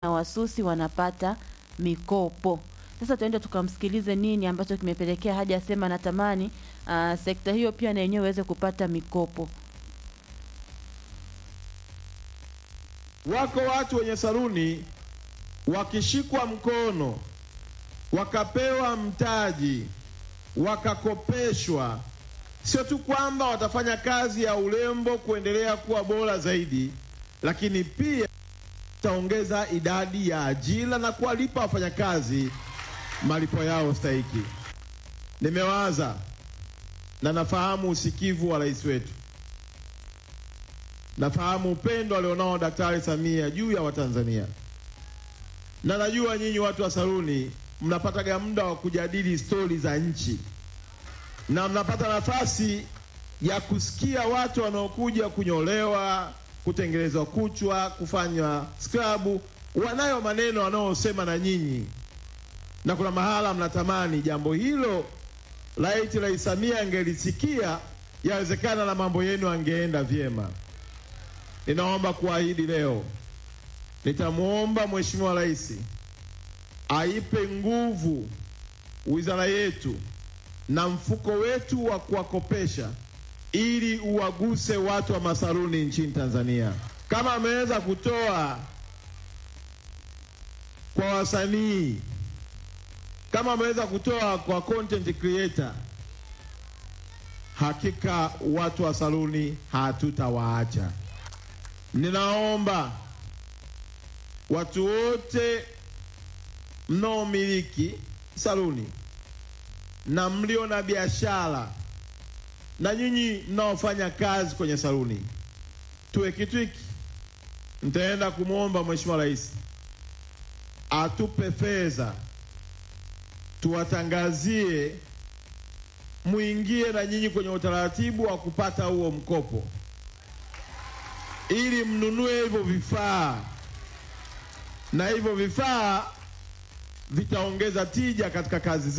na wasusi wanapata mikopo. Sasa tuende tukamsikilize nini ambacho kimepelekea hadi asema anatamani uh, sekta hiyo pia na yenyewe iweze kupata mikopo. Wako watu wenye saluni wakishikwa mkono wakapewa mtaji wakakopeshwa, sio tu kwamba watafanya kazi ya urembo kuendelea kuwa bora zaidi, lakini pia taongeza idadi ya ajira na kuwalipa wafanyakazi malipo yao stahiki. Nimewaza na nafahamu usikivu wa rais wetu, nafahamu upendo alionao Daktari Samia juu ya Watanzania, na najua nyinyi watu wa saluni mnapataga muda wa kujadili stori za nchi na mnapata nafasi ya kusikia watu wanaokuja kunyolewa, kutengenezwa kuchwa, kufanywa skrabu, wanayo maneno wanaosema na nyinyi, na kuna mahala mnatamani jambo hilo laiti Rais Samia angelisikia, yawezekana na mambo yenu angeenda vyema. Ninaomba kuahidi leo, nitamwomba Mheshimiwa Rais aipe nguvu wizara yetu na mfuko wetu wa kuwakopesha ili uwaguse watu wa masaluni nchini Tanzania, kama ameweza kutoa kwa wasanii, kama ameweza kutoa kwa content creator, hakika watu wa saluni hatutawaacha. Ninaomba watu wote mnaomiliki saluni na mlio na biashara na nyinyi mnaofanya kazi kwenye saluni, tuwe kitu hiki. Nitaenda kumwomba Mheshimiwa Rais atupe fedha, tuwatangazie, muingie na nyinyi kwenye utaratibu wa kupata huo mkopo, ili mnunue hivyo vifaa, na hivyo vifaa vitaongeza tija katika kazi zetu.